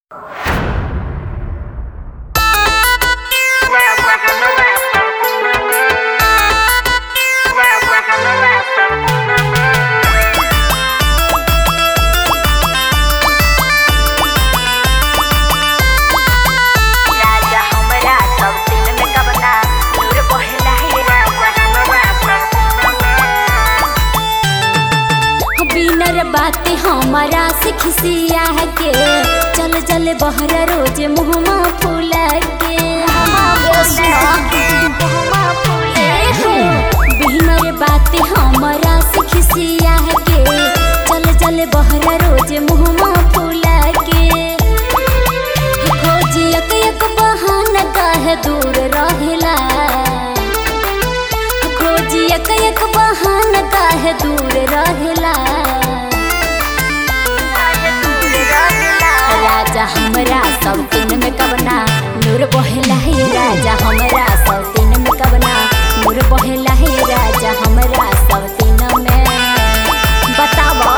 हमरा से खिसिया के चल चल बहरा रोज मुहमा फूला के बिहनर बाते हमरा से खिसिया के चल चल बहरा रोज मुहमा फूला के खोज एक एक बहाना काहे दूर रहेला खोज एक एक बहाना काहे दूर रहेला राजा हमरा सब दिन में कबना नूर बहेला हे राजा हमरा सब दिन में कबना नूर बहेला हे राजा हमरा सब दिन में बतावा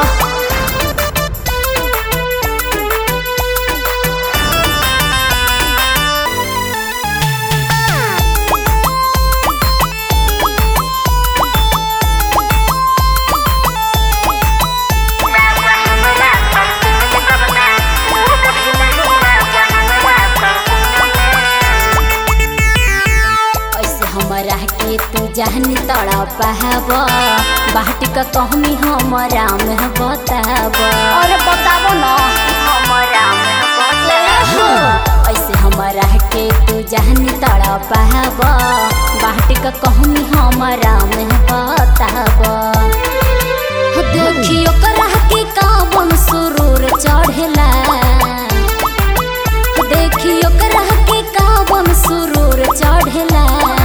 ऐसे हमरा के तू जहनी तड़ा पहाब बाट का कहमी हमरा में बताब और बताबो ना हमरा ऐसे हमरा के तू जहनी तड़ा पहाब बाट का कहमी हमरा में बताब देखियो करा के कावन सुरूर चढ़ेला देखियो करा के कावन सुरूर चढ़ेला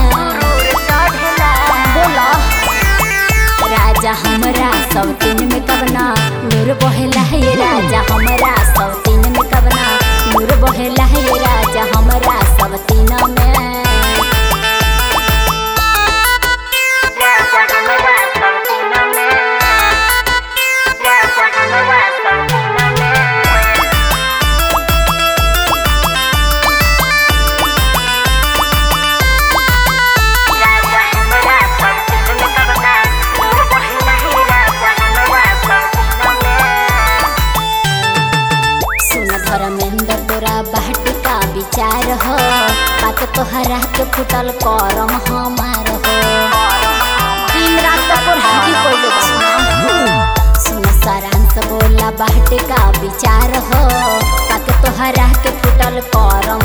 बोला राजा हमरा सब दिन में कबना नूर बहेला है राजा हमरा सब दिन में कबना नूर बहेला है राजा हमरा सब दिन में सुन धर्मेंद्र तोरा बाट का विचार हो बात तोहरा के फुटल करम हमार हो दिन रात तोर हाथी कोइले बा सुन सारांश बोला बाट का विचार हो बात तोहरा के फुटल करम